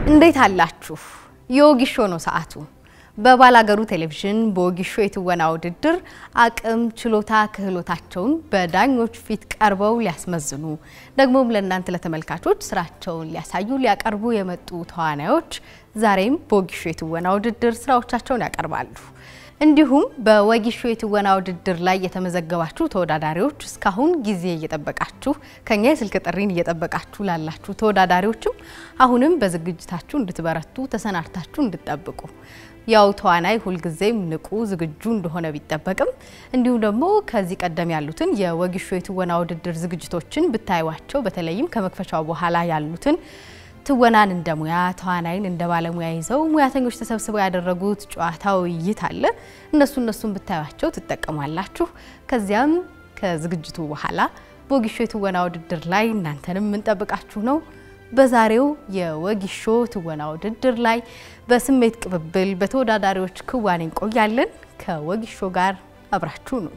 እንዴት አላችሁ? የወጊሾ ነው ሰዓቱ። በባላገሩ ቴሌቪዥን በወጊሾ የትወና ውድድር አቅም፣ ችሎታ፣ ክህሎታቸውን በዳኞች ፊት ቀርበው ሊያስመዝኑ ደግሞም ለእናንተ ለተመልካቾች ስራቸውን ሊያሳዩ ሊያቀርቡ የመጡ ተዋናዮች ዛሬም በወጊሾ የትወና ውድድር ስራዎቻቸውን ያቀርባሉ። እንዲሁም በወጊሾ የትወና ውድድር ላይ የተመዘገባችሁ ተወዳዳሪዎች እስካሁን ጊዜ እየጠበቃችሁ ከኛ የስልክ ጥሪን እየጠበቃችሁ ላላችሁ ተወዳዳሪዎችም አሁንም በዝግጅታችሁ እንድትበረቱ ተሰናድታችሁ እንድትጠብቁ ያው ተዋናይ ሁልጊዜም ንቁ ዝግጁ እንደሆነ ቢጠበቅም እንዲሁም ደግሞ ከዚህ ቀደም ያሉትን የወጊሾ የትወና ውድድር ዝግጅቶችን ብታዩዋቸው በተለይም ከመክፈቻው በኋላ ያሉትን ትወናን እንደ ሙያ ተዋናይን እንደ ባለሙያ ይዘው ሙያተኞች ተሰብስበው ያደረጉት ጨዋታ ውይይት አለ። እነሱ እነሱን ብታዩቸው ትጠቀማላችሁ። ከዚያም ከዝግጅቱ በኋላ በወጊሾ የትወና ውድድር ላይ እናንተንም የምንጠብቃችሁ ነው። በዛሬው የወጊሾ ትወና ውድድር ላይ በስሜት ቅብብል በተወዳዳሪዎች ክዋኔ እንቆያለን። ከወጊሾ ጋር አብራችሁ ነው።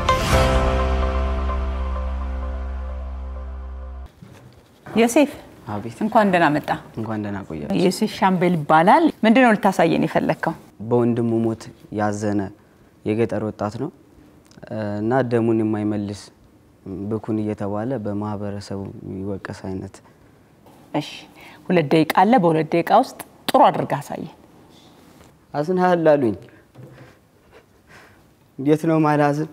ዮሴፍ አቤት እንኳን ደህና መጣ። እንኳን ደህና ቆያችሁ። ዮሴፍ ሻምበል ይባላል። ምንድን ነው ልታሳየን የፈለግከው? በወንድሙ ሞት ያዘነ የገጠር ወጣት ነው እና ደሙን የማይመልስ ብኩን እየተባለ በማህበረሰቡ የሚወቀስ አይነት እሺ፣ ሁለት ደቂቃ አለ። በሁለት ደቂቃ ውስጥ ጥሩ አድርገህ አሳየን። አዝንሃል አሉኝ። እንዴት ነው ማላዝን?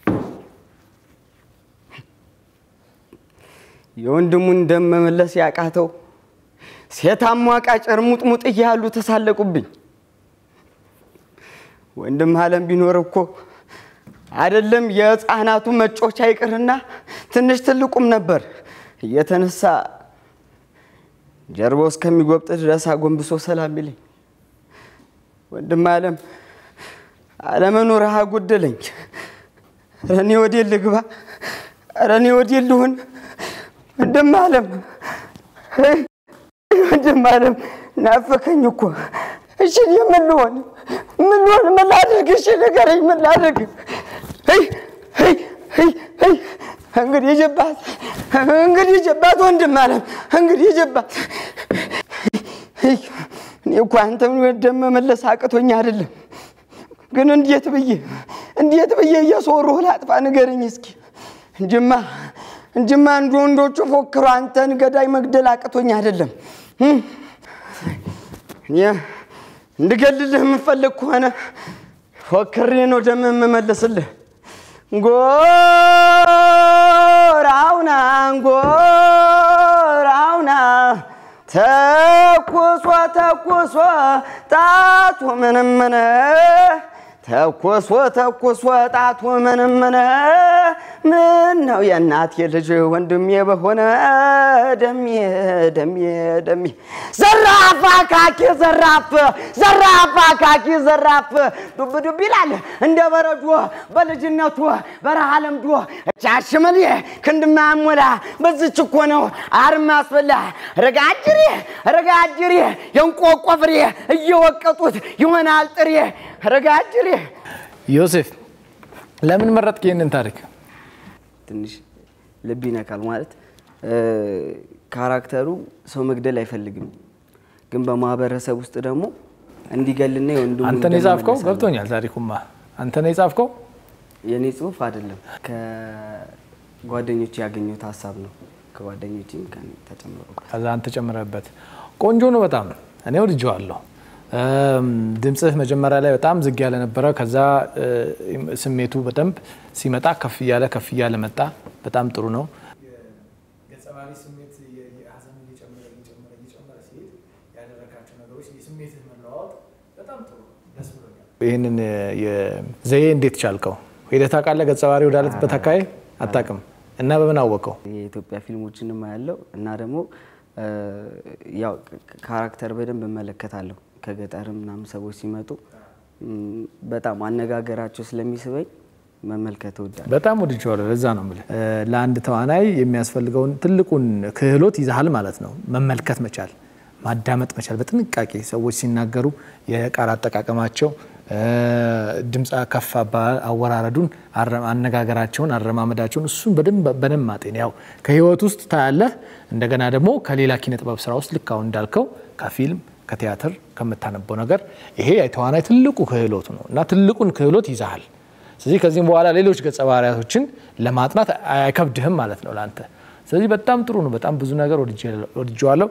የወንድሙን ደም መመለስ ያቃተው ሴት አሟቃጭ እርሙጥሙጥ እያሉ ተሳለቁብኝ። ወንድም አለም ቢኖር እኮ አይደለም የህፃናቱ መጮቻ ይቅርና ትንሽ ትልቁም ነበር እየተነሳ ጀርባው እስከሚጎብጥ ድረስ አጎንብሶ ሰላም ይለኝ። ወንድም አለም አለመኖር አጎደለኝ። ኧረ እኔ ወዴት ልግባ? ኧረ እኔ ወዴት ልሁን? ወንድም አለም ወንድም አለም ናፈከኝ እኮ። እሺ እኔ ምን ልሆን ምን ልሆን ምን ላድርግ? እሺ ንገረኝ፣ ምን ላድርግ? ሄይ ሄይ ሄይ ሄይ እንግዲህ ጀባት እንግዲህ ጀባት ወንድም አለም እንግዲህ ጀባት። እኔ እኮ አንተን ደም መመለስ አቅቶኝ አይደለም፣ ግን እንዴት ብዬ እንዴት ብዬ እየሶሩህ ላጥፋ ንገረኝ እስኪ እንጅማ እንጅማ እንደ ወንዶቹ ፎክሮ አንተን ገዳይ መግደል አቅቶኝ አይደለም። እኔ እንድገልልህ የምፈልግ ከሆነ ፎክሬ ነው ደም የምመልስልህ። ጎራውና ጎራውና ተኩሶ ተኩሶ ጣቱ ምንምነ ተኩሶ ተኩሶ ጣቱ ምንምነ ምን ነው የእናቴ ልጅ ወንድሜ በሆነ ደሜ ደሜ ደሜ ዘራፍ አካኪ ዘራፍ ዘራፍ አካኪ ዘራፍ ዱብ ዱብ ይላል እንደ በረዶ በልጅነቱ በረሃ ለምዶ ቻሽመል ክንድማ ሞላ በዝች እኮ ነው አርማ አስበላ ረጋጅሬ ረጋጅሬ የእንቆቆ ፍሬ እየወቀጡት ይሆናል ጥሬ ረጋጅሬ ዮሴፍ ለምን መረጥክ ይህንን ታሪክ? ትንሽ ልብ ይነካል። ማለት ካራክተሩ ሰው መግደል አይፈልግም፣ ግን በማህበረሰብ ውስጥ ደግሞ እንዲገልና የወንድሙ አንተ ነው የጻፍከው? ገብቶኛል። ታሪኩማ አንተ ነው የጻፍከው? የእኔ ጽሁፍ አይደለም፣ ከጓደኞች ያገኘሁት ሀሳብ ነው። ከጓደኞችም ከእኔ ተጨምሮ ከዛ አንተ ጨምረህበት። ቆንጆ ነው በጣም እኔ ወድጄዋለሁ። ድምፅህ መጀመሪያ ላይ በጣም ዝግ ያለ ነበረ። ከዛ ስሜቱ በደንብ ሲመጣ ከፍ እያለ ከፍ እያለ መጣ። በጣም ጥሩ ነው። ይህንን ዘዬ እንዴት ቻልከው? ሄደህ ታውቃለህ? ገጸ ባህሪ ወዳለበት አካባቢ አታውቅም እና በምን አወቀው? የኢትዮጵያ ፊልሞችንም አያለው እና ደግሞ ያው ካራክተር በደንብ እመለከታለሁ። ከገጠርም ምናምን ሰዎች ሲመጡ በጣም አነጋገራቸው ስለሚስበኝ መመልከት እወዳለሁ። በጣም ወድጄዋለሁ። ለዛ ነው የምልህ ለአንድ ተዋናይ የሚያስፈልገውን ትልቁን ክህሎት ይዛሃል ማለት ነው። መመልከት መቻል፣ ማዳመጥ መቻል በጥንቃቄ ሰዎች ሲናገሩ የቃል አጠቃቀማቸው ድምፅ ከፍ አወራረዱን፣ አነጋገራቸውን፣ አረማመዳቸውን እሱን በደንብ ማጤን ያው ከህይወት ውስጥ ታያለህ። እንደገና ደግሞ ከሌላ ኪነ ጥበብ ስራ ውስጥ ልክ አሁን እንዳልከው ከፊልም ከቲያትር ከምታነበው ነገር ይሄ የተዋናይ ትልቁ ክህሎት ነው እና ትልቁን ክህሎት ይዛሃል። ስለዚህ ከዚህም በኋላ ሌሎች ገጸ ባህሪያቶችን ለማጥናት አይከብድህም ማለት ነው ለአንተ። ስለዚህ በጣም ጥሩ ነው። በጣም ብዙ ነገር ወድጀዋለሁ።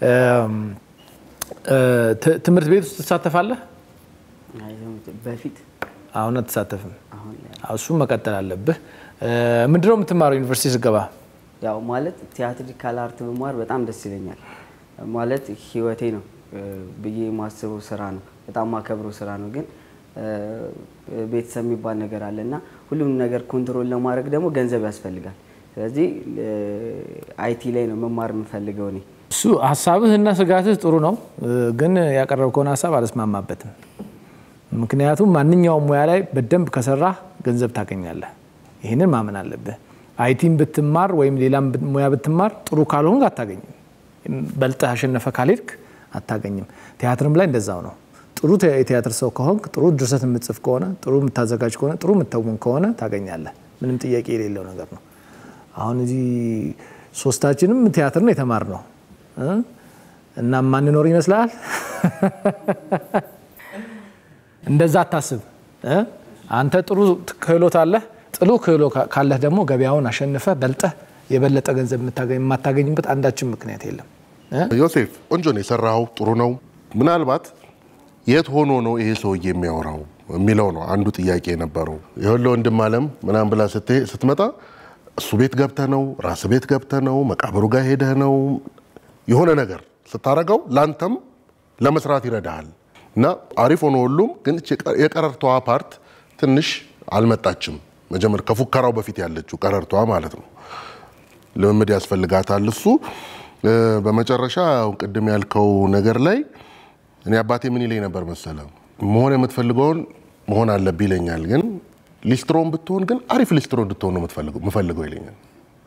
ትምህርት ቤት ውስጥ ትሳተፋለህ? በፊት አሁን አትሳተፍም። እሱም መቀጠል አለብህ። ምንድነው የምትማረው ዩኒቨርሲቲ ስገባ? ያው ማለት ቲያትሪካል አርት ብማር በጣም ደስ ይለኛል። ማለት ህይወቴ ነው ብዬ የማስበው ስራ ነው። በጣም ማከብረው ስራ ነው። ግን ቤተሰብ የሚባል ነገር አለ እና ሁሉም ነገር ኮንትሮል ለማድረግ ደግሞ ገንዘብ ያስፈልጋል። ስለዚህ አይቲ ላይ ነው መማር የምፈልገው እኔ። እሱ ሀሳብህ እና ስጋትህ ጥሩ ነው፣ ግን ያቀረብከውን ሀሳብ አልስማማበትም። ምክንያቱም ማንኛውም ሙያ ላይ በደንብ ከሰራህ ገንዘብ ታገኛለህ። ይህንን ማመን አለብህ። አይቲም ብትማር ወይም ሌላም ሙያ ብትማር ጥሩ ካልሆንክ አታገኝም። በልጠህ አሸነፈ ካልሄድክ አታገኝም። ቲያትርም ላይ እንደዛው ነው። ጥሩ የቲያትር ሰው ከሆንክ፣ ጥሩ ድርሰት የምትጽፍ ከሆነ፣ ጥሩ የምታዘጋጅ ከሆነ፣ ጥሩ የምትተውን ከሆነ ታገኛለህ። ምንም ጥያቄ የሌለው ነገር ነው። አሁን እዚህ ሶስታችንም ቲያትር ነው የተማርነው እና ማንኖር ይመስልሃል? እንደዛ አታስብ። አንተ ጥሩ ክህሎት አለህ። ጥሩ ክህሎት ካለህ ደግሞ ገበያውን አሸንፈህ በልጠህ የበለጠ ገንዘብ የማታገኝበት አንዳችን ምክንያት የለም። ዮሴፍ ቆንጆ ነው የሰራኸው፣ ጥሩ ነው። ምናልባት የት ሆኖ ነው ይሄ ሰውዬ የሚያወራው የሚለው ነው አንዱ ጥያቄ የነበረው። ይኸውልህ ወንድም አለም ምናምን ብላ ስትመጣ እሱ ቤት ገብተህ ነው ራስ ቤት ገብተህ ነው መቃብሩ ጋር ሄደህ ነው የሆነ ነገር ስታረገው ላንተም ለመስራት ይረዳሃል። እና አሪፍ ሆኖ ሁሉም ግን የቀረርቷ ፓርት ትንሽ አልመጣችም። መጀመር ከፉከራው በፊት ያለችው ቀረርቷ ማለት ነው። ልምምድ ያስፈልጋታል እሱ በመጨረሻ ቅድም ያልከው ነገር ላይ እኔ አባቴ ምን ይለኝ ነበር መሰለ፣ መሆን የምትፈልገውን መሆን አለብህ ይለኛል። ግን ሊስትሮን ብትሆን ግን አሪፍ ሊስትሮ እንድትሆን ነው የምፈልገው ይለኛል።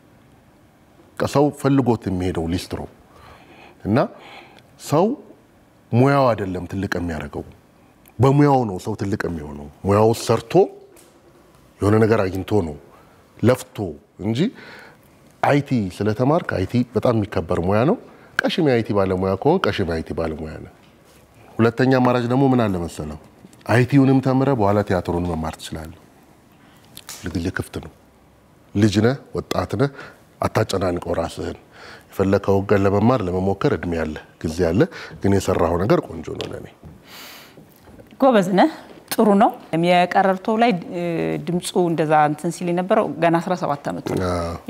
ሰው ፈልጎት የሚሄደው ሊስትሮ እና ሰው ሙያው አይደለም ትልቅ የሚያደርገው በሙያው ነው ሰው ትልቅ የሚሆነው። ሙያው ሰርቶ የሆነ ነገር አግኝቶ ነው ለፍቶ እንጂ አይቲ ስለተማርክ አይቲ በጣም የሚከበር ሙያ ነው። ቀሽም የአይቲ ባለሙያ ከሆን ቀሽም የአይቲ ባለሙያ ነው። ሁለተኛ አማራጭ ደግሞ ምን አለ መሰለው፣ አይቲውንም ተምረ በኋላ ቲያትሩን መማር ትችላለህ። ልግል ክፍት ነው። ልጅ ነህ፣ ወጣት ነህ፣ አታጨናንቀው ራስህን። የፈለከው ገን ለመማር ለመሞከር እድሜ ያለ ጊዜ ያለ፣ ግን የሰራኸው ነገር ቆንጆ ነው ለእኔ። ጎበዝ ነህ፣ ጥሩ ነው። የቀረርቶ ላይ ድምፁ እንደዛ እንትን ሲል የነበረው ገና 17 ዓመቱ ነው።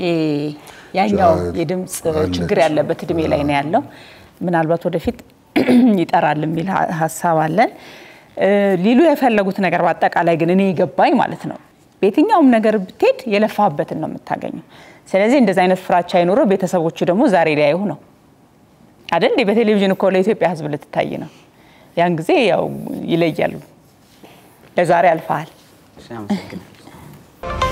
ያኛው የድምፅ ችግር ያለበት እድሜ ላይ ነው ያለው። ምናልባት ወደፊት ይጠራል የሚል ሀሳብ አለን። ሊሉ የፈለጉት ነገር በአጠቃላይ ግን እኔ የገባኝ ማለት ነው በየትኛውም ነገር ብትሄድ የለፋበትን ነው የምታገኘው። ስለዚህ እንደዚህ አይነት ፍራቻ አይኖረው። ቤተሰቦቹ ደግሞ ዛሬ ሊያዩ ነው አይደል? በቴሌቪዥን እኮ ለኢትዮጵያ ሕዝብ ልትታይ ነው። ያን ጊዜ ያው ይለያሉ። ለዛሬ አልፈሃል። አመሰግናለሁ።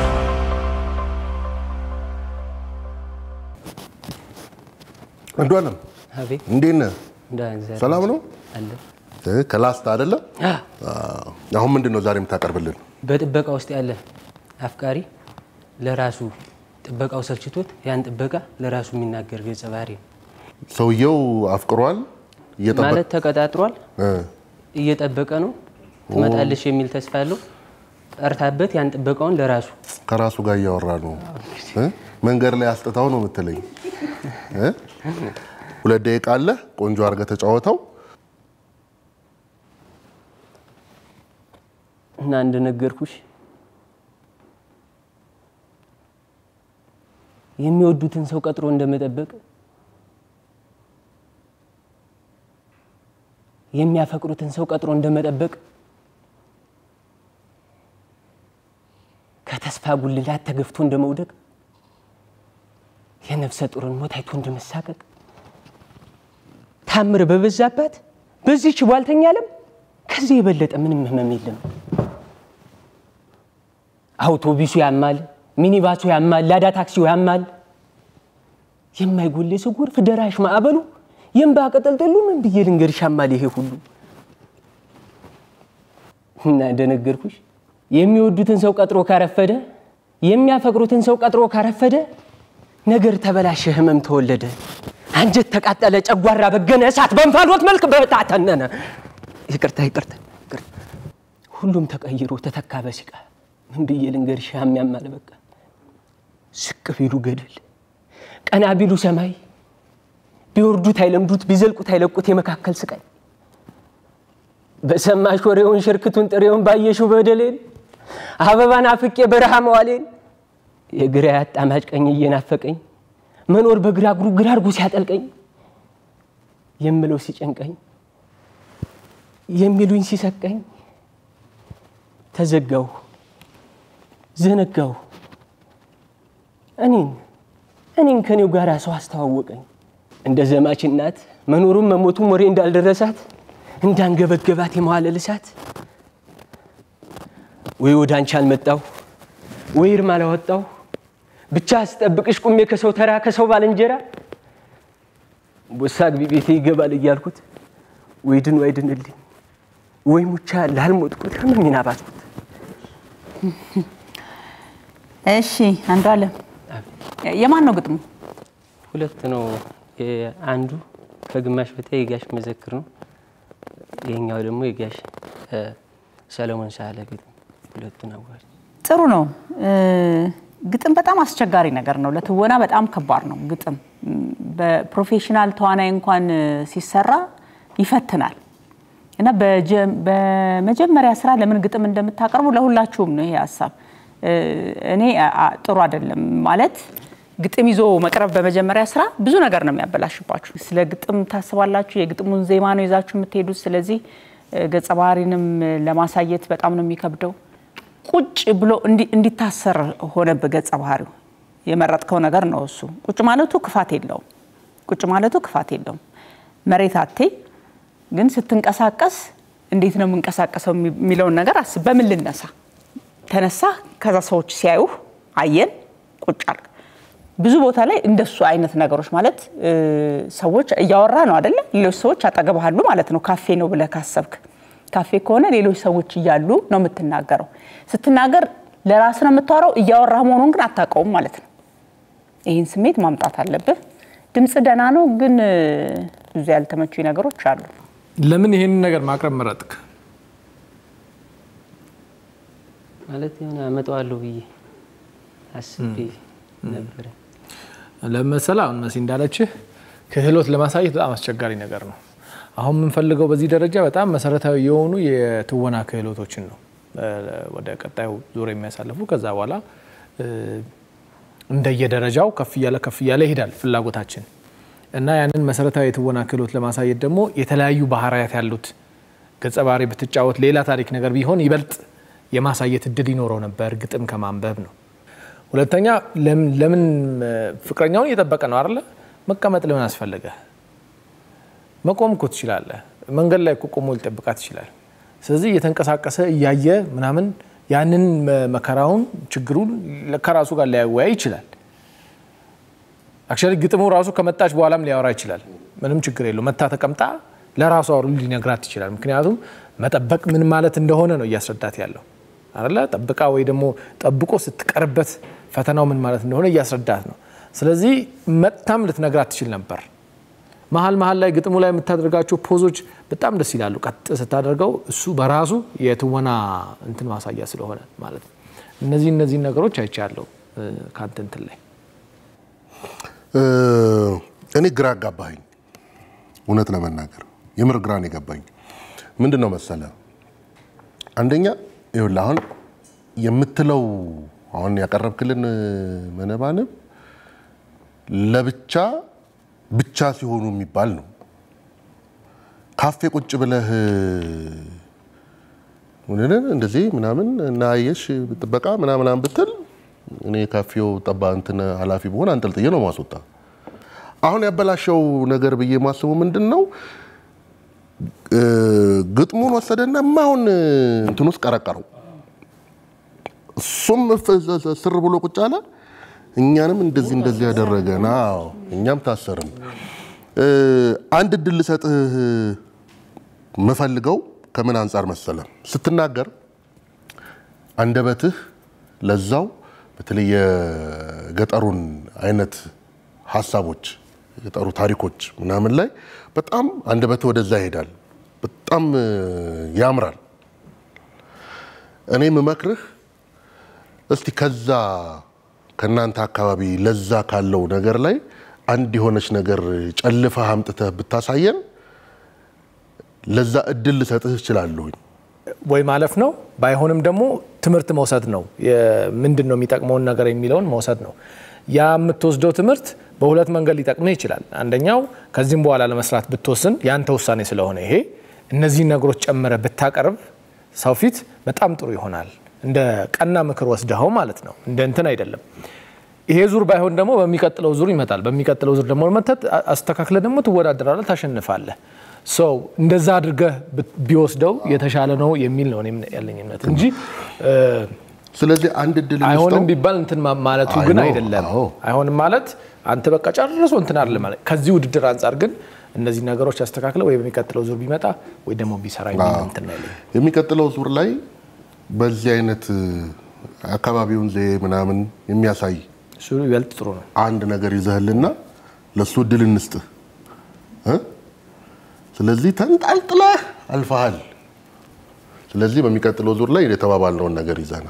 አንዱ አለም አቤት እንዴት ነህ? ደህና እግዚአብሔር ሰላም ነው? አለ። ከላስታ አይደለም? አሁን ምንድን ነው ዛሬ የምታቀርብልን? በጥበቃ ውስጥ ያለ አፍቃሪ ለራሱ ጥበቃው ሰልችቶት ያን ጥበቃ ለራሱ የሚናገር ገጸ ባህሪ ነው። ሰውየው አፍቅሯል እየጠበቅ ማለት ተቀጣጥሯል፣ እ እየጠበቀ ነው። ትመጣለች የሚል ተስፋ ያለው ጠርታበት ያን ጥበቃውን ለራሱ ከራሱ ጋር እያወራ ነው እ? መንገድ ላይ አስጥታው ነው የምትለኝ እ? ሁለት ደቂቃ አለ። ቆንጆ አድርገህ ተጫወተው። እና እንደነገርኩሽ የሚወዱትን ሰው ቀጥሮ እንደመጠበቅ የሚያፈቅሩትን ሰው ቀጥሮ እንደመጠበቅ ከተስፋ ጉልላት ተገፍቶ እንደመውደቅ የነፍሰ ጡርን ሞት አይቶ እንደመሳቀቅ ታምር በበዛባት በዚህች ቧልተኛ ዓለም ከዚህ የበለጠ ምንም ህመም የለም። አውቶቡሱ ያማል፣ ሚኒባሱ ያማል፣ ላዳ ታክሲው ያማል። የማይጎል የሰው ጎርፍ ደራሽ ማዕበሉ የእምባ ቅጠልጠሉ ምን ብዬ ልንገርሽ አማል ይሄ ሁሉ እና እንደነገርኩሽ የሚወዱትን ሰው ቀጥሮ ካረፈደ የሚያፈቅሩትን ሰው ቀጥሮ ካረፈደ ነገር ተበላሸ፣ ህመም ተወለደ፣ አንጀት ተቃጠለ፣ ጨጓራ በገነ፣ እሳት በእንፋሎት መልክ በታተነነ። ይቅርታ ይቅርታ ይቅርታ። ሁሉም ተቀይሮ ተተካ በሲቃ ምን ብዬ ልንገርሽ ያሚያማል በቃ ዝቅ ቢሉ ገደል ቀና ቢሉ ሰማይ ቢወርዱት አይለምዱት ቢዘልቁት አይለቁት የመካከል ስቃይ በሰማሽ ወሬውን ሽርክቱን ጥሬውን ባየሽው በደሌን አበባን አፍቄ በረሃ መዋሌን የግራ ያጣማጭ ቀኝ እየናፈቀኝ መኖር በግራ እግሩ ግራ አድርጎ ሲያጠልቀኝ የምለው ሲጨንቀኝ የሚሉኝ ሲሰቀኝ ተዘጋው ዘነጋው እኔን እኔን ከኔው ጋር ሰው አስተዋወቀኝ እንደ ዘማች እናት መኖሩም መሞቱም ወሬ እንዳልደረሳት እንዳንገበገባት የመዋለል እሳት ወይ ወደ አንቺ አልመጣሁ ወይ እርም አላወጣሁ ብቻ ስጠብቅሽ ቁሜ ከሰው ተራ ከሰው ባልንጀራ ቦሳ ግቢ ቤቴ ይገባል እያልኩት ወይ ድን ወይ ድንልኝ ወይ ሙቻ ላልሞትኩት ህመሜን አባዝኩት። እሺ አንዱ አለም የማን ነው ግጥሙ? ሁለት ነው። አንዱ ከግማሽ በታይ የጋሽ መዘክር ነው። ይሄኛው ደግሞ የጋሽ ሰለሞን ሳለ ግጥም። ሁለቱን አዋጅ ጥሩ ነው። ግጥም በጣም አስቸጋሪ ነገር ነው። ለትወና በጣም ከባድ ነው ግጥም። በፕሮፌሽናል ተዋናይ እንኳን ሲሰራ ይፈትናል እና በመጀመሪያ ስራ ለምን ግጥም እንደምታቀርቡ ለሁላችሁም ነው ይሄ ሀሳብ። እኔ ጥሩ አይደለም ማለት ግጥም ይዞ መቅረብ በመጀመሪያ ስራ ብዙ ነገር ነው የሚያበላሽባችሁ። ስለ ግጥም ታስባላችሁ፣ የግጥሙን ዜማ ነው ይዛችሁ የምትሄዱት። ስለዚህ ገጸ ባህሪንም ለማሳየት በጣም ነው የሚከብደው። ቁጭ ብሎ እንዲታሰር ሆነብህ ገጸ ባህሪው። የመረጥከው ነገር ነው እሱ። ቁጭ ማለቱ ክፋት የለውም። ቁጭ ማለቱ ክፋት የለውም። መሬት አቴ ግን ስትንቀሳቀስ እንዴት ነው የምንቀሳቀሰው የሚለውን ነገር አስብ። በምን ልነሳ ተነሳ፣ ከዛ ሰዎች ሲያዩህ አየን፣ ቁጭ አልክ። ብዙ ቦታ ላይ እንደሱ አይነት ነገሮች ማለት ሰዎች እያወራ ነው አደለ? ሌሎች ሰዎች አጠገብህ አሉ ማለት ነው። ካፌ ነው ብለህ ካሰብክ ካፌ ከሆነ ሌሎች ሰዎች እያሉ ነው የምትናገረው። ስትናገር ለራስ ነው የምታወራው፣ እያወራህ መሆኑን ግን አታውቀውም ማለት ነው። ይህን ስሜት ማምጣት አለብህ። ድምፅ ደህና ነው፣ ግን ብዙ ያልተመቹ ነገሮች አሉ። ለምን ይሄንን ነገር ማቅረብ መረጥክ? ማለት የሆነ አመጣዋለሁ ብዬ አስቤ ነበረ። ለመሰላ አሁን መሲ እንዳለችህ ክህሎት ለማሳየት በጣም አስቸጋሪ ነገር ነው። አሁን የምንፈልገው በዚህ ደረጃ በጣም መሰረታዊ የሆኑ የትወና ክህሎቶችን ነው ወደ ቀጣዩ ዙር የሚያሳልፉ። ከዛ በኋላ እንደየደረጃው ከፍ እያለ ከፍ እያለ ይሄዳል ፍላጎታችን እና ያንን መሰረታዊ የትወና ክህሎት ለማሳየት ደግሞ የተለያዩ ባህሪያት ያሉት ገጸ ባህሪ ብትጫወት ሌላ ታሪክ ነገር ቢሆን ይበልጥ የማሳየት እድል ይኖረው ነበር ግጥም ከማንበብ ነው። ሁለተኛ ለምን ፍቅረኛውን እየጠበቀ ነው አይደለ? መቀመጥ ለምን አስፈለገ? መቆም እኮ ትችላለህ። መንገድ ላይ እኮ ቆሞ ሊጠብቃት ይችላል። ስለዚህ እየተንቀሳቀሰ እያየ ምናምን ያንን መከራውን ችግሩን ከራሱ ጋር ሊያወያይ ይችላል። አክቹዋሊ ግጥሙ ራሱ ከመጣች በኋላም ሊያወራ ይችላል። ምንም ችግር የለው። መታ ተቀምጣ ለራሱ አውሩ ሊነግራት ይችላል። ምክንያቱም መጠበቅ ምን ማለት እንደሆነ ነው እያስረዳት ያለው አለ ጠብቃ ወይ ደግሞ ጠብቆ ስትቀርበት ፈተናው ምን ማለት እንደሆነ እያስረዳት ነው። ስለዚህ መጥታም ልትነግራት ትችል ነበር። መሀል መሀል ላይ ግጥሙ ላይ የምታደርጋቸው ፖዞች በጣም ደስ ይላሉ። ቀጥ ስታደርገው እሱ በራሱ የትወና እንትን ማሳያ ስለሆነ ማለት ነው። እነዚህ እነዚህን ነገሮች አይቻለሁ ከአንተ እንትን ላይ እኔ ግራ አጋባኝ። እውነት ለመናገር የምር ግራ ነው የገባኝ። ምንድን ነው መሰለ፣ አንደኛ ይኸውልህ አሁን የምትለው አሁን ያቀረብክልን መነባንብ ለብቻ ብቻ ሲሆኑ የሚባል ነው። ካፌ ቁጭ ብለህ እንደዚህ ምናምን እና አየሽ ጥበቃ ምናምናም ብትል እኔ ካፌው ጠባ እንትን ኃላፊ በሆን አንጠልጥዬ ነው ማስወጣ። አሁን ያበላሸው ነገር ብዬ ማስቡ ምንድን ነው ግጥሙን ወሰደና ማሁን እንትን ውስጥ ቀረቀረው። እሱም ስር ብሎ ቁጭ አለ። እኛንም እንደዚህ እንደዚህ ያደረገን፣ አዎ እኛም ታሰርን። አንድ እድል ልሰጥህ የምፈልገው ከምን አንጻር መሰለ ስትናገር አንደበትህ ለዛው በተለይ የገጠሩን አይነት ሀሳቦች የገጠሩ ታሪኮች ምናምን ላይ በጣም አንደበትህ ወደዛ ይሄዳል። በጣም ያምራል። እኔ የምመክርህ እስቲ ከዛ ከእናንተ አካባቢ ለዛ ካለው ነገር ላይ አንድ የሆነች ነገር ጨልፈህ አምጥተህ ብታሳየን ለዛ እድል ልሰጥህ እችላለሁኝ። ወይ ማለፍ ነው፣ ባይሆንም ደግሞ ትምህርት መውሰድ ነው። ምንድን ነው የሚጠቅመውን ነገር የሚለውን መውሰድ ነው። ያ የምትወስደው ትምህርት በሁለት መንገድ ሊጠቅምህ ይችላል። አንደኛው ከዚህም በኋላ ለመስራት ብትወስን ያንተ ውሳኔ ስለሆነ ይሄ እነዚህን ነገሮች ጨምረ ብታቀርብ ሰው ፊት በጣም ጥሩ ይሆናል። እንደ ቀና ምክር ወስደኸው ማለት ነው። እንደ እንትን አይደለም። ይሄ ዙር ባይሆን ደግሞ በሚቀጥለው ዙር ይመጣል። በሚቀጥለው ዙር ደግሞ መተት አስተካክለ ደግሞ ትወዳደራለህ፣ ታሸንፋለህ። ሰው እንደዛ አድርገህ ቢወስደው የተሻለ ነው የሚል ነው እኔም ያለኝ እምነት እንጂ ስለዚህ አንድ እድል አይሆንም እንስጠው። ቢባል እንትን ማ- ማለቱ አይ ግን ነው፣ አይደለም። አዎ። አይሆንም ማለት አንተ በቃ ጨርሶ እንትን አይደለም ማለት ከዚህ ውድድር አንጻር ግን እነዚህ ነገሮች ያስተካክለ ወይ በሚቀጥለው ዙር ቢመጣ ወይ ደግሞ ቢሰራ የሚል እንትን ነው ያለኝ። የሚቀጥለው ዙር ላይ በዚህ አይነት አካባቢውን ዘዬ ምናምን የሚያሳይ እሱ ይበልጥ ጥሩ ነው። አንድ ነገር ይዘህልና ለእሱ እድል እንስጥህ እ? ስለዚህ ተንጣልጥለህ አልፈሃል። ስለዚህ በሚቀጥለው ዙር ላይ የተባባልነውን ነገር ይዘና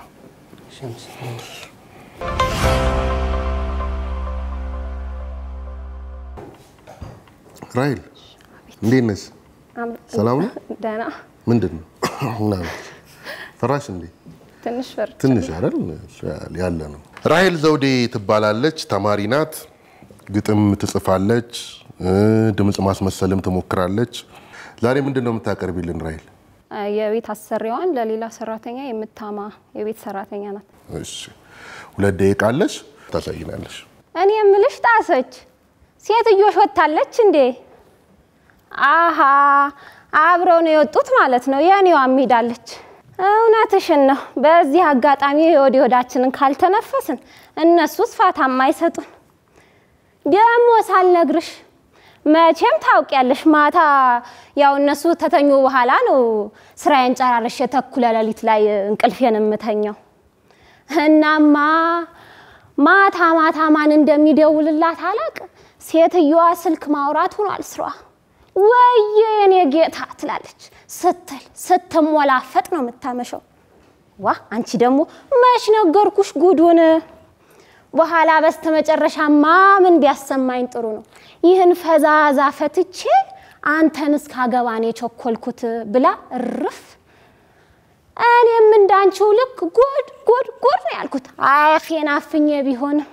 ራይል እንዴት ነሽ? ሰላም ነው? ደህና ምንድን ነው ምናምን ፈራሽ እንዴ? ትንሽ ፈር ትንሽ አይደል ያለ ነው። ራሄል ዘውዴ ትባላለች። ተማሪ ናት። ግጥም ትጽፋለች፣ እ ድምፅ ማስመሰልም ትሞክራለች። ዛሬ ምንድን ነው የምታቀርቢልን ራሄል? የቤት አሰሪዋን ለሌላ ሰራተኛ የምታማ የቤት ሰራተኛ ናት። እሺ ሁለት ደቂቃ አለሽ፣ ታሳይናለሽ። እኔ የምልሽ ጣሰች ሴትዮሽ ወጥታለች እንዴ? አሃ አብረው ነው የወጡት ማለት ነው። የኔዋም ሄዳለች። እውነትሽን ነው። በዚህ አጋጣሚ የወዲ ወዳችንን ካልተነፈስን እነሱስ ፋታም አይሰጡን። ደግሞ ሳልነግርሽ መቼም ታውቂያለሽ፣ ማታ ያው እነሱ ተተኙ በኋላ ነው ስራዬን ጨራርሼ ተኩለ ሌሊት ላይ እንቅልፌን የምተኛው። እናማ ማታ ማታ ማን እንደሚደውልላት አላቅ። ሴትዮዋ ስልክ ማውራት ሆኗል ስራዋ። ወየ የኔ ጌታ ትላለች ስትል ስትሞላፈጥ ነው የምታመሸው። ዋ አንቺ ደግሞ መች ነገርኩሽ ጉዱን። በኋላ በስተመጨረሻማ ምን ቢያሰማኝ ጥሩ ነው ይህን ፈዛዛ ፈትቼ አንተን እስካገባኔ የቸኮልኩት ብላ እርፍ። እኔም እንዳንቺው ልክ ጎድ ጎድ ጎድ ነው ያልኩት አፌን አፍኜ ቢሆንም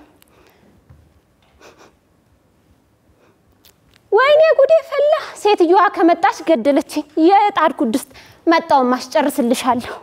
ወይኔ ጉዴ ፈላ። ሴትዮዋ ከመጣች ገደለችኝ። የጣድኩ ድስት መጣውን ማስጨርስልሻለሁ።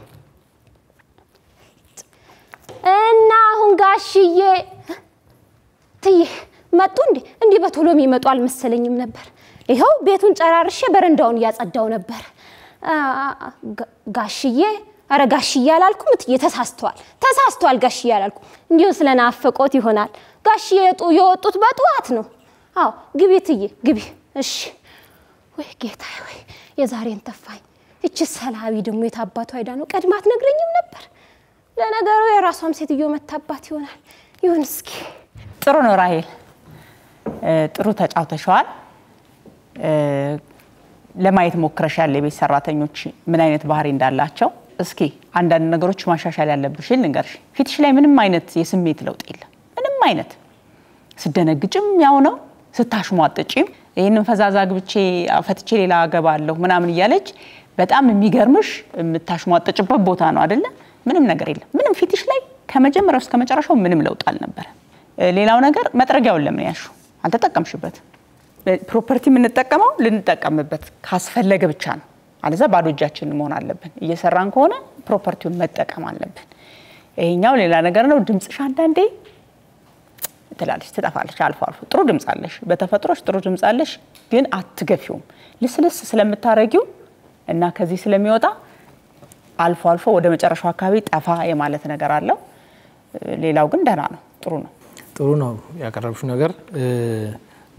እና አሁን ጋሽዬ ትዬ መጡ እንዴ? እንዲህ በቶሎ የሚመጡ አልመሰለኝም ነበር። ይኸው ቤቱን ጨራርሼ በረንዳውን እያጸዳው ነበር። አ- ጋ- ጋሽዬ አረ ጋሽዬ አላልኩም እትዬ፣ ተሳስተዋል ተሳስተዋል። ጋሽዬ አላልኩም፣ እንዲሁ ስለናፈቆት ይሆናል። ጋሽዬ የጡ- የወጡት በጠዋት ነው። አዎ ግቢ እትዬ ግቢ። እሺ። ወይ ጌታ ወይ የዛሬን ተፋኝ። እቺ ሰላቢ ደግሞ የታባቱ አይዳ ነው። ቀድማ አትነግረኝም ነበር። ለነገሩ የራሷም ሴትዮ መታባት ይሆናል። ይሁን እስኪ ጥሩ ነው ራሄል፣ እ፣ ጥሩ ተጫውተሸዋል። እ፣ ለማየት ሞክረሻል የቤት ሰራተኞች ምን አይነት ባህሪ እንዳላቸው። እስኪ አንዳንድ ነገሮች ማሻሻል ያለብሽን ልንገርሽ። ፊትሽ ላይ ምንም አይነት የስሜት ለውጥ የለም። ምንም አይነት ስደነግጭም ያው ነው፣ ስታሽሟጥጪም ይህንን ፈዛዛ ግብቼ ፈትቼ ሌላ አገባለሁ ምናምን እያለች በጣም የሚገርምሽ የምታሽሟጥጭበት ቦታ ነው አደለ? ምንም ነገር የለም። ምንም ፊትሽ ላይ ከመጀመሪያው እስከ መጨረሻው ምንም ለውጥ አልነበረ። ሌላው ነገር መጥረጊያውን ለምን ያሹ አልተጠቀምሽበት። ፕሮፐርቲ የምንጠቀመው ልንጠቀምበት ካስፈለገ ብቻ ነው። አለዛ ባዶ እጃችንን መሆን አለብን። እየሰራን ከሆነ ፕሮፐርቲውን መጠቀም አለብን። ይሄኛው ሌላ ነገር ነው። ድምፅሽ አንዳንዴ ትላለች፣ ትጠፋለች። አልፎ አልፎ ጥሩ ድምፅ አለሽ፣ በተፈጥሮሽ ጥሩ ድምፅ አለሽ፣ ግን አትገፊውም። ልስልስ ስለምታረጊው እና ከዚህ ስለሚወጣ አልፎ አልፎ ወደ መጨረሻው አካባቢ ጠፋ የማለት ነገር አለው። ሌላው ግን ደህና ነው፣ ጥሩ ነው። ጥሩ ነው ያቀረብሽው ነገር።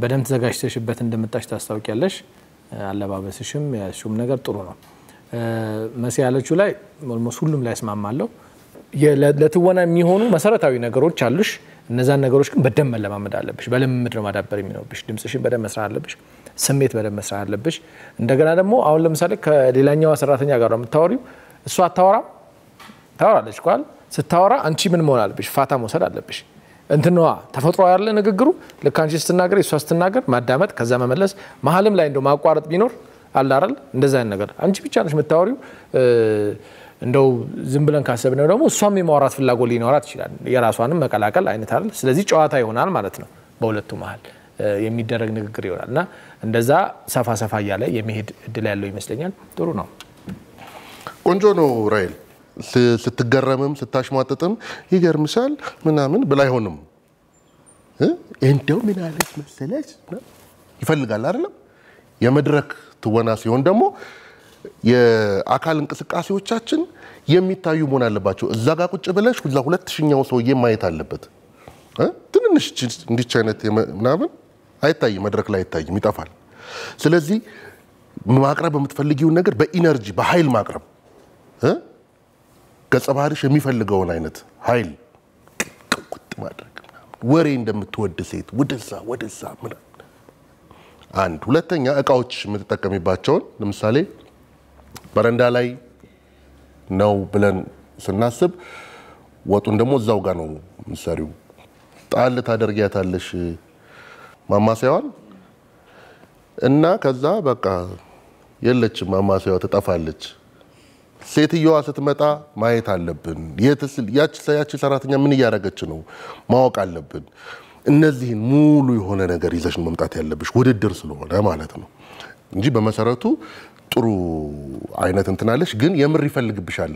በደንብ ተዘጋጅተሽበት እንደመጣሽ ታስታውቂያለሽ። አለባበስሽም ያልሽውም ነገር ጥሩ ነው። መሲ ያለችው ላይ ኦልሞስት ሁሉም ላይ እስማማለሁ። ለትወና የሚሆኑ መሰረታዊ ነገሮች አሉሽ። እነዛን ነገሮች ግን በደንብ መለማመድ አለብሽ። በልምምድ ነው ማዳበር የሚኖርብሽ። ድምፅሽን በደንብ መስራት አለብሽ። ስሜት በደንብ መስራት አለብሽ። እንደገና ደግሞ አሁን ለምሳሌ ከሌላኛዋ ሰራተኛ ጋር ነው የምታወሪው። እሷ አታወራም፣ ታወራለች ኳል ስታወራ አንቺ ምን መሆን አለብሽ? ፋታ መውሰድ አለብሽ። እንትንዋ ተፈጥሮ ያለ ንግግሩ ልክ አንቺ ስትናገር እሷ ስትናገር ማዳመጥ፣ ከዛ መመለስ፣ መሀልም ላይ እንደው ማቋረጥ ቢኖር አለ አይደል? እንደዛ አይነት ነገር አንቺ ብቻ ነሽ የምታወሪው። እንደው ዝም ብለን ካሰብነው ደግሞ እሷም የማውራት ፍላጎት ሊኖራት ይችላል። የራሷንም መቀላቀል አይነት አይደል? ስለዚህ ጨዋታ ይሆናል ማለት ነው። በሁለቱ መሀል የሚደረግ ንግግር ይሆናል እና እንደዛ ሰፋ ሰፋ እያለ የመሄድ እድል ያለው ይመስለኛል። ጥሩ ነው። ቆንጆ ነው ራይል ስትገረምም ስታሽሟጥጥም ይገርምሻል ምናምን ብላ አይሆንም። እንደው ምን አለች መሰለች ይፈልጋል አይደለም። የመድረክ ትወና ሲሆን ደግሞ የአካል እንቅስቃሴዎቻችን የሚታዩ መሆን አለባቸው። እዛ ጋር ቁጭ ብለሽ ሁላ ሁለት ሺኛው ሰውዬ ማየት አለበት። ትንንሽ እንዲች አይነት ምናምን አይታይም፣ መድረክ ላይ አይታይም፣ ይጠፋል። ስለዚህ ማቅረብ የምትፈልጊውን ነገር በኢነርጂ በኃይል ማቅረብ ገጸ ባህሪሽ የሚፈልገውን አይነት ኃይል ቅውጥ ማድረግ ወሬ እንደምትወድ ሴት ወደዛ ወደዛ ምናምን አንድ ሁለተኛ እቃዎች የምትጠቀሚባቸውን ለምሳሌ በረንዳ ላይ ነው ብለን ስናስብ ወጡን ደግሞ እዛው ጋር ነው ምሳሪው ጣል ታደርጊያታለሽ ማማሰያዋን እና ከዛ በቃ የለችም ማማሰያዋ ትጠፋለች። ሴትየዋ ስትመጣ ማየት አለብን። ያቺ ሰራተኛ ምን እያደረገች ነው ማወቅ አለብን። እነዚህን ሙሉ የሆነ ነገር ይዘሽ መምጣት ያለብሽ ውድድር ስለሆነ ማለት ነው እንጂ በመሰረቱ ጥሩ አይነት እንትናለሽ፣ ግን የምር ይፈልግብሻል።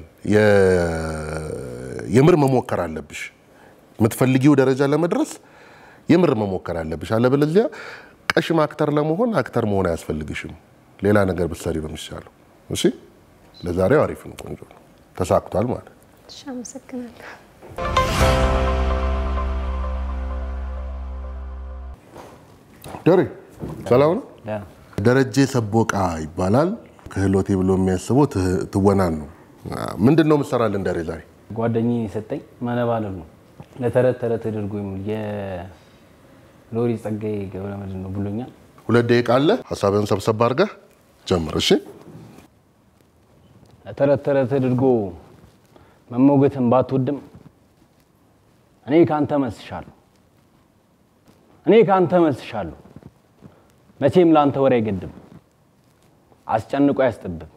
የምር መሞከር አለብሽ። የምትፈልጊው ደረጃ ለመድረስ የምር መሞከር አለብሽ። አለበለዚያ ቀሽም አክተር ለመሆን አክተር መሆን አያስፈልግሽም። ሌላ ነገር ብትሰሪ ነው የሚሻለው። እሺ፣ ለዛሬው አሪፍ ነው፣ ቆንጆ ነው፣ ተሳክቷል ማለት እሺ፣ አመሰግናለሁ። ደሬ ሰላም ነው። ደረጀ ሰቦቃ ይባላል። ክህሎቴ ብሎ የሚያስበው ትወናን ነው። ምንድን ነው የምትሰራልን ደሬ ዛሬ? ጓደኛዬ የሰጠኝ ማነባለል ነው። ለተረት ተረት ተደርጎ የሚውል የሎሪ ጸጋዬ ገብረመድህን ነው ብሎኛል። ሁለት ደቂቃ አለ። ሀሳብህን ሰብሰብ አድርገህ ጀምር። እሺ። ለተረት ተረት ተደርጎ መሞገትን ባትወድም እኔ ከአንተ መስሻለሁ። እኔ ከአንተ መስሻለሁ። መቼም ለአንተ ወሬ አይገድም፣ አስጨንቆ አያስጠብም፣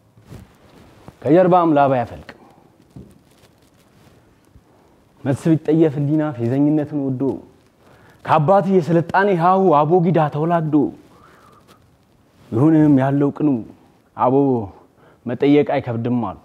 ከጀርባም ላባ አያፈልቅም። መልስ ቢጠየፍ ህሊና ፌዘኝነትን ወዶ ከአባትህ የስልጣኔ ሀሁ አቦጊዳ ተወላግዶ ይሁንም ያለው ቅኑ አቦ መጠየቅ አይከብድም አሉ።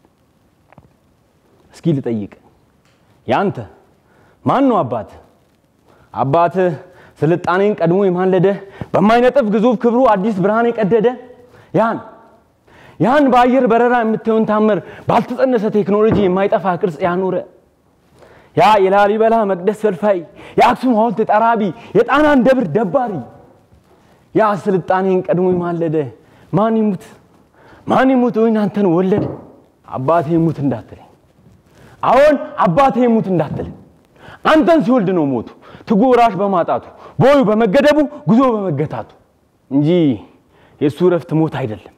እስኪ ልጠይቅ ያንተ ማን ነው አባትህ? አባትህ ስልጣኔን ቀድሞ የማለደ በማይነጥፍ ግዙፍ ክብሩ አዲስ ብርሃን የቀደደ ያን ያን በአየር በረራ የምታየውን ታምር ባልተጸነሰ ቴክኖሎጂ የማይጠፋ ቅርጽ ያኖረ ያ የላሊበላ መቅደስ ፈልፋይ የአክሱም ሐውልት ጠራቢ የጣናን ደብር ደባሪ ያ ስልጣኔን ቀድሞ የማለደ ማን ይሙት ማን ይሙት ወይን አንተን ወለደ አባቴ ይሙት እንዳትለኝ አሁን አባቴ ይሙት እንዳትለኝ አንተን ሲወልድ ነው ሞቱ ትጉ ወራሽ በማጣቱ ቦዩ በመገደቡ ጉዞ በመገታቱ እንጂ የእሱ እረፍት ሞት አይደለም።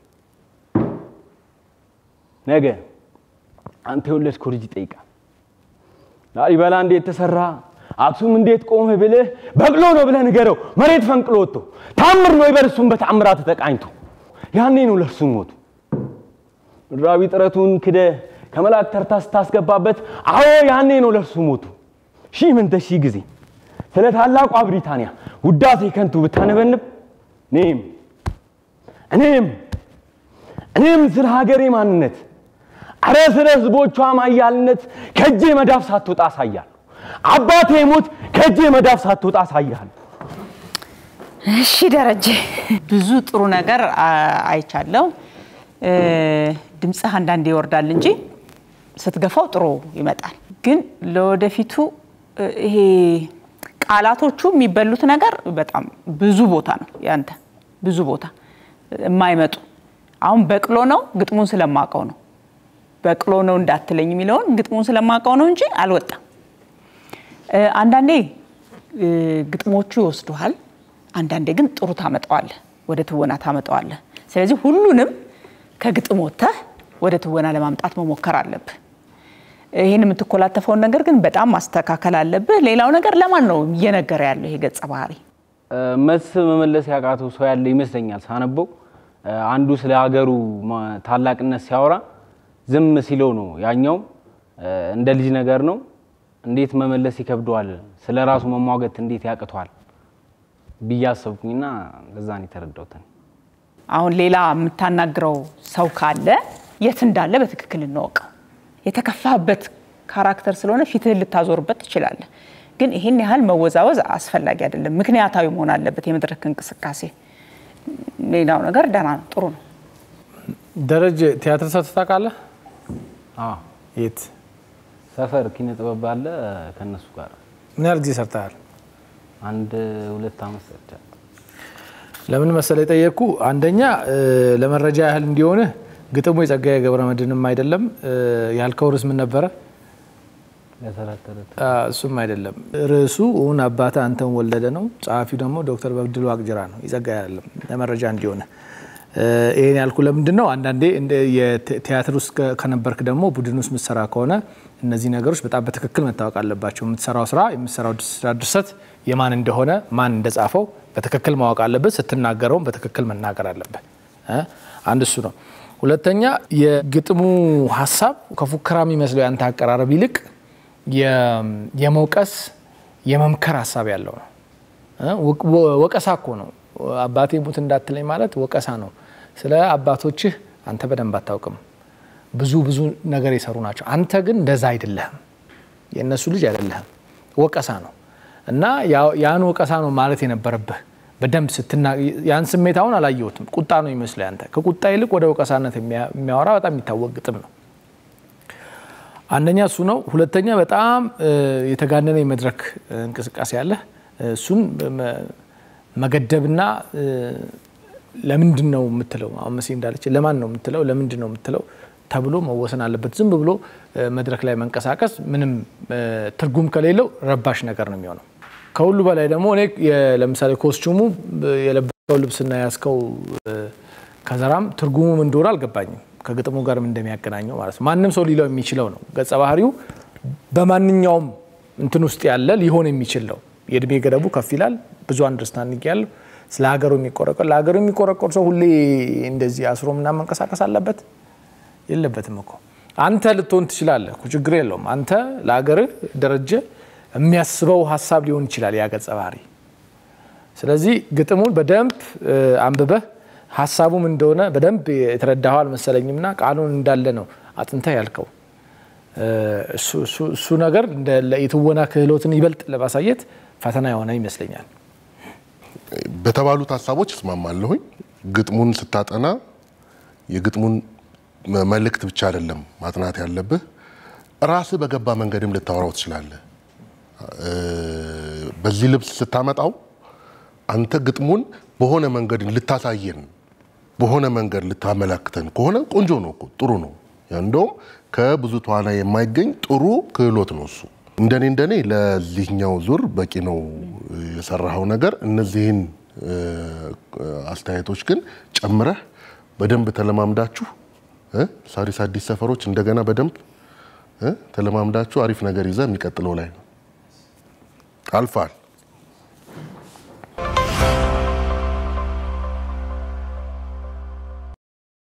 ነገ አንተ የወለድከው ልጅ ይጠይቃል። ላሊበላ እንዴት ተሰራ፣ አክሱም እንዴት ቆመ ብልህ በቅሎ ነው ብለህ ንገረው። መሬት ፈንቅሎ ወጥቶ ታምር ነው ይበል እሱም በታምራት ተቃኝቶ ያኔ ነው ለእርሱ ሞቱ። ምድራዊ ጥረቱን ክደ ከመላእክ ተርታ ስታስገባበት አዎ ያኔ ነው ለእርሱ ሞቱ። ሺህ ምንተ ሺህ ጊዜ ስለ ታላቋ ብሪታንያ ውዳሴ ከንቱ ብታነበንብ እኔም እኔም እኔም ስለ ሀገሬ ማንነት አረ ስለ ህዝቦቿ ማያልነት ከእጄ መዳፍ ሳትወጣ አሳያለሁ። አባቴ ሞት ከእጄ መዳፍ ሳትወጣ አሳያለሁ። እሺ ደረጀ፣ ብዙ ጥሩ ነገር አይቻለው። ድምፅህ አንዳንዴ ይወርዳል እንጂ ስትገፋው ጥሩ ይመጣል። ግን ለወደፊቱ ይሄ ቃላቶቹ የሚበሉት ነገር በጣም ብዙ ቦታ ነው ያንተ ብዙ ቦታ የማይመጡ አሁን በቅሎ ነው ግጥሙን ስለማቀው ነው በቅሎ ነው እንዳትለኝ የሚለውን ግጥሙን ስለማቀው ነው እንጂ አልወጣም። እ፣ አንዳንዴ እ፣ ግጥሞቹ ይወስዱሃል፣ አንዳንዴ ግን ጥሩ ታመጣዋለህ፣ ወደ ትወና ታመጣዋለህ። ስለዚህ ሁሉንም ከግጥም ወጥተህ ወደ ትወና ለማምጣት መሞከር አለብህ። ይህን የምትኮላተፈውን ነገር ግን በጣም ማስተካከል አለብህ። ሌላው ነገር ለማን ነው እየነገረ ያለው ይሄ ገጸ ባህሪ? መልስ መመለስ ያቃተው ሰው ያለ ይመስለኛል ሳነበው። አንዱ ስለ ሀገሩ ማ- ታላቅነት ሲያወራ ዝም ሲለው ነው ያኛው እንደ ልጅ ነገር ነው። እንዴት መመለስ ይከብደዋል፣ ስለ ራሱ መሟገት እንዴት ያቅተዋል ብዬ አሰብኩኝና ለዛ ነው የተረዳሁት። እኔ። አሁን ሌላ የምታናግረው ሰው ካለ የት እንዳለ በትክክል እንወቀው። የተከፋበት ካራክተር ስለሆነ ፊትህን ልታዞርበት ትችላለህ። ግን ይህን ያህል መወዛወዝ አስፈላጊ አይደለም። ምክንያታዊ መሆን አለበት የመድረክ እንቅስቃሴ። ሌላው ነገር ደህና ነው፣ ጥሩ ነው። ደረጀ ቲያትር ሰርተህ ታውቃለህ? አዎ የት? ሰፈር ኪነ ጥበብ አለ ከእነሱ ጋር ምን ያህል ጊዜ ሰርተሃል? አንድ ሁለት ዓመት ሰርቻለሁ። ለምን መሰለህ የጠየቅኩ፣ አንደኛ እ፣ ለመረጃ ያህል እንዲሆንህ ግጥሙ የጸጋዬ ገብረ መድኅንም አይደለም። እ፣ ያልከው ርዕስ ምን ነበረ? ለተረት ተረት አ፣ እሱም አይደለም። ርዕሱ እውን አባተ አንተን ወለደ ነው። ጸሐፊው ደግሞ ዶክተር በድሉ አቅጅራ ነው። የጸጋዬ አይደለም። ለመረጃ እንዲሆነ ይህን ያልኩ ለምንድን ነው? አንዳንዴ እንደ የቲያትር ውስጥ ከ- ከነበርክ ደግሞ ቡድን ውስጥ የምትሰራ ከሆነ እነዚህ ነገሮች በጣም በትክክል መታወቅ አለባቸው። የምትሰራው ስራ የምትሰራው ስራ ድርሰት የማን እንደሆነ ማን እንደጻፈው በትክክል ማወቅ አለብህ። ስትናገረውም በትክክል መናገር አለብህ። እ? አንድ እሱ ነው። ሁለተኛ የግጥሙ ሀሳብ ከፉከራ የሚመስለው ያንተ አቀራረብ ይልቅ የ- የመውቀስ የመምከር ሀሳብ ያለው ነው። እ? ወ- ወ- ወቀሳ እኮ ነው። አባቴ ሙት እንዳትለኝ ማለት ወቀሳ ነው። ስለ አባቶችህ አንተ በደንብ አታውቅም። ብዙ ብዙ ነገር የሰሩ ናቸው። አንተ ግን እንደዛ አይደለህም። የእነሱ ልጅ አይደለህም። ወቀሳ ነው እና ያ- ያን ወቀሳ ነው ማለት የነበረብህ በደንብ ስትና ያን ስሜት አሁን አላየሁትም። ቁጣ ነው ይመስል አንተ ከቁጣ ይልቅ ወደ ወቀሳነት የሚያ- የሚያወራ በጣም የሚታወቅ ግጥም ነው። አንደኛ እሱ ነው። ሁለተኛ በጣም እ፣ የተጋነነ የመድረክ እ፣ እንቅስቃሴ አለ። እሱን መ- መገደብና እ፣ ለምንድን ነው የምትለው አሁን መሲ እንዳለች ለማን ነው የምትለው ለምንድን ነው የምትለው ተብሎ መወሰን አለበት። ዝም ብሎ እ፣ መድረክ ላይ መንቀሳቀስ ምንም እ፣ ትርጉም ከሌለው ረባሽ ነገር ነው የሚሆነው። ከሁሉ በላይ ደግሞ እኔ የ- ለምሳሌ ኮስቹሙ እ፣ የለበሰው ልብስና ያስከው ከዘራም ትርጉሙ ምን እንደሆነ አልገባኝም። ከግጥሙ ጋርም እንደሚያገናኘው ማለት ነው። ማንም ሰው ሊለው የሚችለው ነው። ገጸ ባህሪው በማንኛውም እንትን ውስጥ ያለ ሊሆን የሚችል ነው። የእድሜ ገደቡ ከፍ ይላል። ብዙ አንደርስታንዲንግ ያለው ስለ ሀገሩ የሚቆረቆር ለሀገሩ የሚቆረቆር ሰው ሁሌ እንደዚህ አስሮ ምናምን መንቀሳቀስ አለበት የለበትም እኮ። አንተ ልትሆን ትችላለህ እኮ ችግር የለውም። አንተ ለሀገርህ ደረጀ የሚያስበው ሀሳብ ሊሆን ይችላል ያ ገጸ ባህሪ። ስለዚህ ግጥሙን በደንብ እ፣ አንብበህ ሀሳቡም እንደሆነ በደንብ የተረዳኸው አልመሰለኝምና ቃሉን እንዳለ ነው አጥንተህ ያልከው። እ፣ እሱ- እሱ- እሱ ነገር እንደ የትወና ክህሎትን ይበልጥ ለማሳየት ፈተና የሆነ ይመስለኛል። በተባሉት ሀሳቦች እስማማለሁኝ። ግጥሙን ስታጠና የግጥሙን መ- መልእክት ብቻ አይደለም ማጥናት ያለብህ፣ ራስህ በገባ መንገድም ልታወራው ትችላለህ። እ፣ በዚህ ልብስ ስታመጣው አንተ ግጥሙን በሆነ መንገድ ልታሳየን በሆነ መንገድ ልታመላክተን ከሆነ ቆንጆ ነው እኮ ጥሩ ነው። ያ እንደውም ከብዙ ተዋናይ የማይገኝ ጥሩ ክህሎት ነው እሱ። እንደኔ እንደኔ ለዚህኛው ዙር በቂ ነው የሰራኸው ነገር። እነዚህን እ፣ አስተያየቶች ግን ጨምረህ በደንብ ተለማምዳችሁ እ፣ ሳሪስ አዲስ ሰፈሮች እንደገና በደንብ እ፣ ተለማምዳችሁ አሪፍ ነገር ይዘህ የሚቀጥለው ላይ ነው አልፋል።